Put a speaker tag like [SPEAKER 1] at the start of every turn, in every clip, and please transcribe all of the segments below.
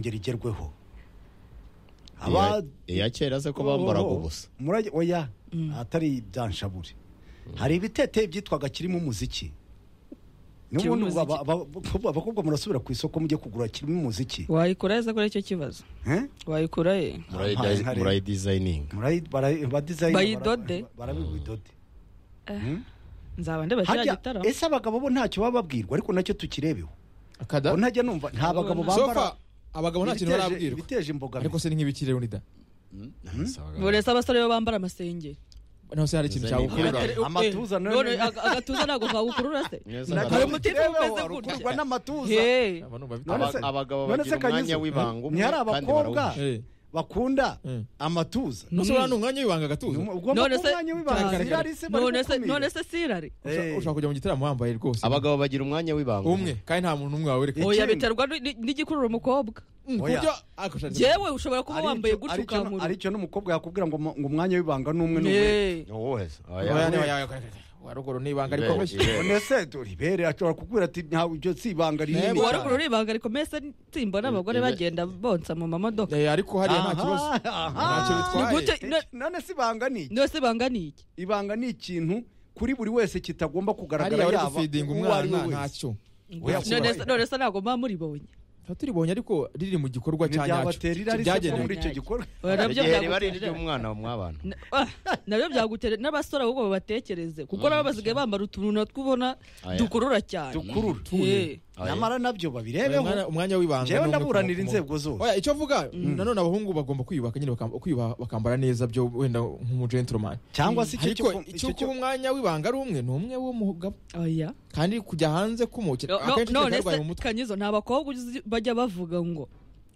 [SPEAKER 1] ngeri igerweho
[SPEAKER 2] Iya- iya kera se ko bambaraga ubusa
[SPEAKER 1] murage oya atari ibyanshabure hari ibitete byitwaga kirimo umuziki
[SPEAKER 3] Kirimo
[SPEAKER 1] n'ubundi ubu aba-
[SPEAKER 3] umuziki.
[SPEAKER 1] aba- aba- abakobwa murasubira ku isoko mujye kugura kirimo umuziki
[SPEAKER 3] wayikura ese kuri icyo kibazo
[SPEAKER 1] Eh?
[SPEAKER 3] wayikura he
[SPEAKER 1] Ah, mpare-
[SPEAKER 2] murayidizayininga
[SPEAKER 1] Murayi- bara- ba designer
[SPEAKER 3] Bayidode?
[SPEAKER 1] bara- barabidode
[SPEAKER 3] nzaba ndeba kiriya
[SPEAKER 1] harya
[SPEAKER 3] gitaramo
[SPEAKER 1] ese abagabo bo ntacyo baba babwirwa ariko nacyo tukirebeho bo ntajya numva nta bagabo
[SPEAKER 3] Sofa,
[SPEAKER 1] bambara
[SPEAKER 4] sofa abagabo nta kintu
[SPEAKER 1] ibiteje-
[SPEAKER 4] barabwirwa
[SPEAKER 1] ibiteje imbogamizi
[SPEAKER 4] ariko se ni nk'ibiki rero nida
[SPEAKER 3] burese abasore bo bambara amasengeri
[SPEAKER 4] naho se hari ikintu
[SPEAKER 2] Design
[SPEAKER 4] cyagukurura
[SPEAKER 2] ikurura.
[SPEAKER 1] Amatuza nayo
[SPEAKER 3] none
[SPEAKER 1] ni-
[SPEAKER 3] aga- agatuza ntabwo kagukurura se
[SPEAKER 1] Nacyo
[SPEAKER 3] Hari umutima
[SPEAKER 1] tukirebeho,
[SPEAKER 3] umeze
[SPEAKER 1] hari
[SPEAKER 3] gutya.
[SPEAKER 1] ukururwa n'amatuza
[SPEAKER 3] Hey.
[SPEAKER 4] Aba numva bita-
[SPEAKER 1] None
[SPEAKER 2] Aba-
[SPEAKER 1] se-
[SPEAKER 2] abagabo
[SPEAKER 1] none se
[SPEAKER 2] bagira
[SPEAKER 1] Kanyuze,
[SPEAKER 2] umwanya w'ibanga umwe
[SPEAKER 1] ntihari
[SPEAKER 2] kandi
[SPEAKER 1] abakobwa
[SPEAKER 2] barawuhisha.
[SPEAKER 4] Eh.
[SPEAKER 1] bakunda
[SPEAKER 4] Eh.
[SPEAKER 1] amatuza
[SPEAKER 4] None se uriya ni umwanya w'ibanga agatuza
[SPEAKER 1] ugomba
[SPEAKER 3] None
[SPEAKER 1] kuba
[SPEAKER 3] se-
[SPEAKER 1] umwanya w'ibanga
[SPEAKER 4] Karagaragara.
[SPEAKER 1] irari se bari
[SPEAKER 3] none se
[SPEAKER 1] gukumira.
[SPEAKER 3] none se sirari
[SPEAKER 1] Eh.
[SPEAKER 4] ushobora kujya mu gitaramo wambaye rwose
[SPEAKER 2] abagabo bagira umwanya w'ibanga
[SPEAKER 4] umwe kandi nta muntu umwe wawereka
[SPEAKER 1] Ikindi.
[SPEAKER 3] oya biterwa ni- ni- n'igikurura umukobwa
[SPEAKER 4] Mm,
[SPEAKER 1] Oya.
[SPEAKER 4] kurya akashatse
[SPEAKER 3] yewe ushobora kuba
[SPEAKER 1] Aricyo-
[SPEAKER 3] wambaye gutya
[SPEAKER 1] aricyo-
[SPEAKER 3] ukamura
[SPEAKER 1] aricyo n'umukobwa yakubwira ngo mu- ngo umwanya w'ibanga ni umwe n'umwe
[SPEAKER 3] Hey.
[SPEAKER 2] wese
[SPEAKER 4] Oya, oya, oya, oya, oya, ruguru ni ibanga rikomeye
[SPEAKER 1] none se ribere ashobora kubwira ati ntawe iryo si ibanga rinini
[SPEAKER 3] uwa
[SPEAKER 1] cyane."
[SPEAKER 3] ruguru ni ibanga rikomeye se simbona abagore
[SPEAKER 2] Ibe-
[SPEAKER 3] bagenda bonsa mu mamodoka
[SPEAKER 4] Eh, ariko hariya nta
[SPEAKER 1] Aha,
[SPEAKER 4] kibazo
[SPEAKER 1] aha.
[SPEAKER 4] Ntacyo bitwaye.
[SPEAKER 3] Ni gute- no-
[SPEAKER 1] none se ibanga ni iki?
[SPEAKER 3] none se ibanga ni iki
[SPEAKER 1] ibanga ni ikintu kuri buri wese kitagomba kugaragara
[SPEAKER 4] hariya bari
[SPEAKER 1] yaba
[SPEAKER 4] gufidinga
[SPEAKER 1] uwo ari we wese
[SPEAKER 4] umwana ntacyo
[SPEAKER 1] Oya,
[SPEAKER 3] none se-
[SPEAKER 1] kuba-
[SPEAKER 3] none se ntabwo muba muribonye
[SPEAKER 4] tuba turibonye ariko riri mu gikorwa cya nyacyo
[SPEAKER 1] ntibyabatera irari se ko muri
[SPEAKER 4] byagenewe
[SPEAKER 1] icyo gikorwa
[SPEAKER 3] Oya, nabyo
[SPEAKER 2] bari
[SPEAKER 3] byagutera
[SPEAKER 2] ry'umwana mw'abantu
[SPEAKER 3] Na- ah, nabyo byagutere n'abasore ahubwo babatekereze kuko nabo basigaye bambara utuntu natwo ubona
[SPEAKER 2] Aya.
[SPEAKER 3] dukurura cyane
[SPEAKER 1] dukurura
[SPEAKER 3] Eh,
[SPEAKER 2] Oya.
[SPEAKER 1] nyamara nabyo
[SPEAKER 4] Umwanya-
[SPEAKER 1] babirebeho
[SPEAKER 4] umwanya w'ibanga
[SPEAKER 1] njyewe
[SPEAKER 4] ni umwe
[SPEAKER 1] ndaburanira
[SPEAKER 4] ku- ku-
[SPEAKER 1] inzego zose
[SPEAKER 4] oya icyo avuga nanone abahungu bagomba kwiyubaka nyine bakam- kwiyubaha bakambara neza byo wenda nk'umugentoromani
[SPEAKER 1] cyangwa se icyo
[SPEAKER 4] ariko
[SPEAKER 1] cyo-
[SPEAKER 4] icyo
[SPEAKER 1] icyo cyo
[SPEAKER 4] kuba umwanya w'ibanga ari umwe ni umwe w'umugabo
[SPEAKER 3] oya
[SPEAKER 4] kandi kujya hanze kumukira
[SPEAKER 3] No- no-
[SPEAKER 4] akenshi no,
[SPEAKER 3] none
[SPEAKER 4] byarwaye mu
[SPEAKER 3] se
[SPEAKER 4] mutwe
[SPEAKER 3] kanyizo nta bakobwa uzi bajya bavuga ngo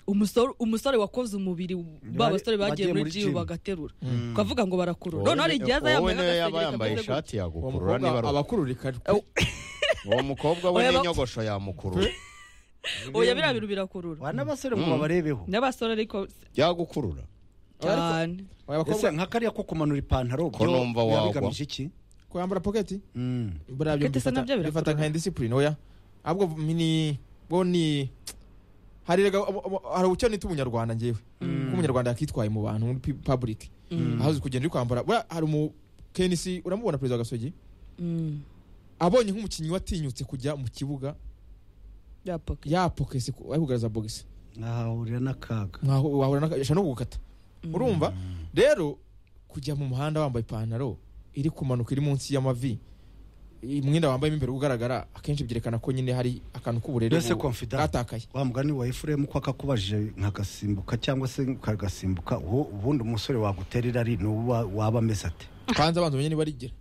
[SPEAKER 3] umusore umusore wakoze umubiri ba
[SPEAKER 1] Bari-
[SPEAKER 3] basore bagiye
[SPEAKER 1] bagiye
[SPEAKER 3] muri
[SPEAKER 1] muri
[SPEAKER 3] jimu
[SPEAKER 1] gym.
[SPEAKER 3] bagaterura ukavuga ngo barakurura
[SPEAKER 2] Wowe
[SPEAKER 3] noneho hari
[SPEAKER 2] ni-
[SPEAKER 3] igihe aza
[SPEAKER 2] wowe
[SPEAKER 3] yambaye
[SPEAKER 2] niyo yaba
[SPEAKER 3] nk'agasengeri
[SPEAKER 2] yambaye
[SPEAKER 3] kameze gutya
[SPEAKER 2] ishati
[SPEAKER 4] uwo
[SPEAKER 2] yagukurura
[SPEAKER 4] mukobwa
[SPEAKER 2] niba ari uwo.
[SPEAKER 4] abakururika
[SPEAKER 2] uwo mukobwa we
[SPEAKER 3] Oya, ba-
[SPEAKER 2] n'inyogosho yamukurura
[SPEAKER 3] oya biriya bintu birakurura
[SPEAKER 1] wana n'abasore ngo babarebeho
[SPEAKER 3] n'abasore ariko
[SPEAKER 2] byagukurura
[SPEAKER 3] cyane
[SPEAKER 1] ese
[SPEAKER 4] abakobwa
[SPEAKER 1] nka kariya ko kumanura ipantaro
[SPEAKER 2] Ko
[SPEAKER 1] byo
[SPEAKER 2] numva
[SPEAKER 1] biba
[SPEAKER 2] wagwa.
[SPEAKER 1] bigamije iki
[SPEAKER 4] kwambara poketi
[SPEAKER 1] Mm.
[SPEAKER 4] buriya byo
[SPEAKER 3] Poketi se nabyo
[SPEAKER 4] mbifata- bifata
[SPEAKER 3] birakurura.
[SPEAKER 4] nka indisipurine oya ahubwo ni bo ni hari erega- abo- abo- hari ubucyo nita umunyarwanda njyewe ko umunyarwanda yakitwaye mu bantu muri pi- public ahazi kugenda uri kwambara buriya hari umu kenisi uramubona perezida wa gasogi
[SPEAKER 3] Mm,
[SPEAKER 4] abonye nk'umukinnyi watinyutse kujya mu kibuga
[SPEAKER 3] ya poke
[SPEAKER 4] yapokesi ari kugaragaza bogisi
[SPEAKER 1] ahahurira n'akaga
[SPEAKER 4] Nkaho wahura n'aka- ishobora no kugukata urumva rero kujya mu muhanda wambaye ipantaro iri kumanuka iri munsi y'amavi umwenda wambayemo imbere ugaragara akenshi byerekana ko nyine hari akantu k'uburere
[SPEAKER 1] Mbese
[SPEAKER 4] bu-
[SPEAKER 1] confident.
[SPEAKER 4] bwatakaye
[SPEAKER 1] wa mugani wa efuremu ko akakubajije nkagasimbuka cyangwa se nkagasimbuka uwo- ubundi umusore wagutera irari ni uwo waba ameze ate
[SPEAKER 4] kanza abanza umenye niba rigera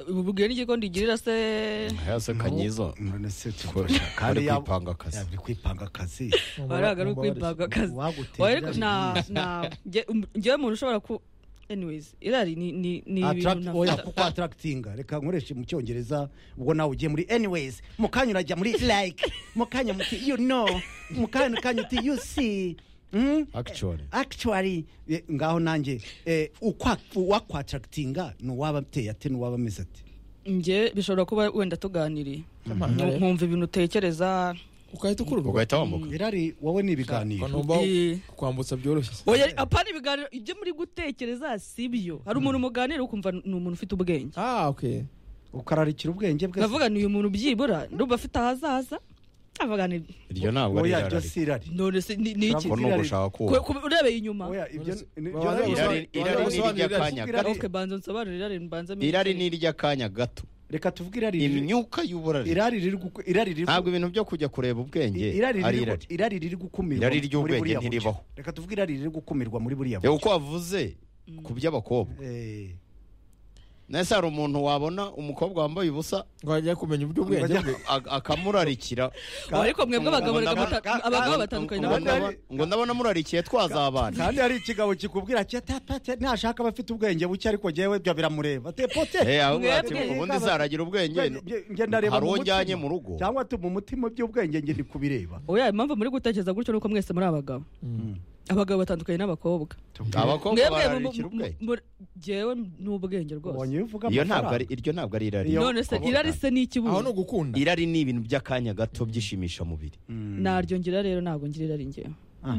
[SPEAKER 3] ububwira n'igiko ndigirira se
[SPEAKER 2] hese kanyiza
[SPEAKER 1] none se
[SPEAKER 2] Ko- bari
[SPEAKER 1] yaba-
[SPEAKER 2] kwipanga akazi.
[SPEAKER 1] yaba bari kwipanga akazi
[SPEAKER 3] baraga ari kwipanga akazi
[SPEAKER 1] Uwagutera
[SPEAKER 3] Oya, ariko
[SPEAKER 1] irari
[SPEAKER 3] nta
[SPEAKER 1] ni-
[SPEAKER 3] nta nge- um- ngewe umuntu ushobora ku anyways irari ni ni ni
[SPEAKER 1] Attract-
[SPEAKER 3] ibintu
[SPEAKER 1] oya
[SPEAKER 3] nafata
[SPEAKER 1] kuko atarakitinga reka nkoreshe mu cyongereza ubwo nawe ugiye muri anyways mu kanya urajya muri like mu kanya muti you know mu kanya kanya uti you see Mm?
[SPEAKER 2] Actually.
[SPEAKER 1] actually Eh, ngaho nanjye eh, ukwa- uwakwatractinga ni uwaba ateye ate ni uwaba ameze ate
[SPEAKER 3] nge bishobora kuba wenda tuganiriye Nku- nkumva ibintu utekereza
[SPEAKER 4] ugahita ukururwa
[SPEAKER 2] ugahita wambuka
[SPEAKER 1] irari wowe ni ibiganiro
[SPEAKER 4] numva
[SPEAKER 3] Eh.
[SPEAKER 4] kwambutsa byoroshye se.
[SPEAKER 3] oya apana ibiganiro ibyo muri gutekereza si byo hari umuntu muganira ukumva ni umuntu ufite ubwenge
[SPEAKER 4] ah okay
[SPEAKER 1] ukararikira ubwenge bwe
[SPEAKER 3] ndavuga ni uyu muntu byibura ndumva afite ahazaza avuga ni
[SPEAKER 2] iryo ntabwo ari
[SPEAKER 1] oya ryo
[SPEAKER 2] irari
[SPEAKER 1] si irari
[SPEAKER 3] none se ni ni iki
[SPEAKER 2] ko ni
[SPEAKER 1] irari.
[SPEAKER 2] ugushaka
[SPEAKER 3] Ku-
[SPEAKER 2] kuba
[SPEAKER 3] ku- urebeye inyuma
[SPEAKER 1] oya ibyo ni-
[SPEAKER 4] Babanza
[SPEAKER 1] irari-
[SPEAKER 4] gusobanura-
[SPEAKER 2] irari irari ni iry'akanya
[SPEAKER 1] Irari-
[SPEAKER 2] gato
[SPEAKER 3] okay banza nsobanurire irari mbanze mbi-
[SPEAKER 2] irari ni iry'akanya gato
[SPEAKER 1] reka tuvuge irari riri-
[SPEAKER 2] imyuka y'uburari
[SPEAKER 1] irari riri guku- irari riri
[SPEAKER 2] ntabwo ibintu byo kujya kureba ubwenge
[SPEAKER 1] irari
[SPEAKER 2] ari
[SPEAKER 1] riri
[SPEAKER 2] irari
[SPEAKER 1] gu- irari riri gukumirwa
[SPEAKER 2] Irari
[SPEAKER 1] muri
[SPEAKER 2] ry'ubwenge
[SPEAKER 1] buriya buce.
[SPEAKER 2] ntiribaho.
[SPEAKER 1] reka tuvuge irari riri gukumirwa muri buriya
[SPEAKER 2] reba
[SPEAKER 1] buce
[SPEAKER 2] uko wavuze ku by'abakobwa
[SPEAKER 1] Eh,
[SPEAKER 2] nese hari umuntu wabona umukobwa wambaye ubusa
[SPEAKER 4] ngo ajya kumenya uburyo ubwenge
[SPEAKER 1] Bajya-
[SPEAKER 4] bwe
[SPEAKER 2] a- akamurarikira
[SPEAKER 3] Oya, ariko mwebwe abagabo reka
[SPEAKER 2] Ngo
[SPEAKER 3] muta-
[SPEAKER 1] ndabona-
[SPEAKER 3] abagabo
[SPEAKER 1] ngo-
[SPEAKER 3] batandukanye
[SPEAKER 2] ngo
[SPEAKER 1] Kandi
[SPEAKER 3] n'abagore
[SPEAKER 2] ndabona- ngo ndabona amurarikiye twazabana
[SPEAKER 1] kandi hari ikigabo kikubwira ati atapate ntashaka abafite ubwenge buke ariko njyewe byo biramureba tepote
[SPEAKER 2] Eh, ahubwo ati
[SPEAKER 3] Mwebwe-
[SPEAKER 2] ubundi zaragira ubwenge
[SPEAKER 1] njye ndareba
[SPEAKER 2] hari
[SPEAKER 1] mu
[SPEAKER 2] uwo
[SPEAKER 1] mutima.
[SPEAKER 2] njyanye mu rugo
[SPEAKER 1] cyangwa ati mu mutima by'ubwenge njye ndi kubireba
[SPEAKER 3] oya impamvu muri gutekereza gutyo nuko mwese muri abagabo abagabo batandukanye n'abakobwa
[SPEAKER 2] abakobwa
[SPEAKER 3] mwebwe mu-
[SPEAKER 2] bararikira
[SPEAKER 3] mu-
[SPEAKER 2] ubwenge
[SPEAKER 3] mu- jewe n'ubwenge rwose
[SPEAKER 1] ubonye bivuga
[SPEAKER 2] iyo ntabwo ari
[SPEAKER 1] amafaranga
[SPEAKER 2] iryo ntabwo ari irari
[SPEAKER 1] Iyo-
[SPEAKER 3] none se
[SPEAKER 2] Kuko-
[SPEAKER 3] irari se ni
[SPEAKER 4] aho ni
[SPEAKER 3] ikibuno
[SPEAKER 4] ugukunda
[SPEAKER 2] irari ni ibintu by'akanya gato byishimisha mubiri
[SPEAKER 3] naryo ngira rero ntabwo ngira irari ngewe
[SPEAKER 1] Ah,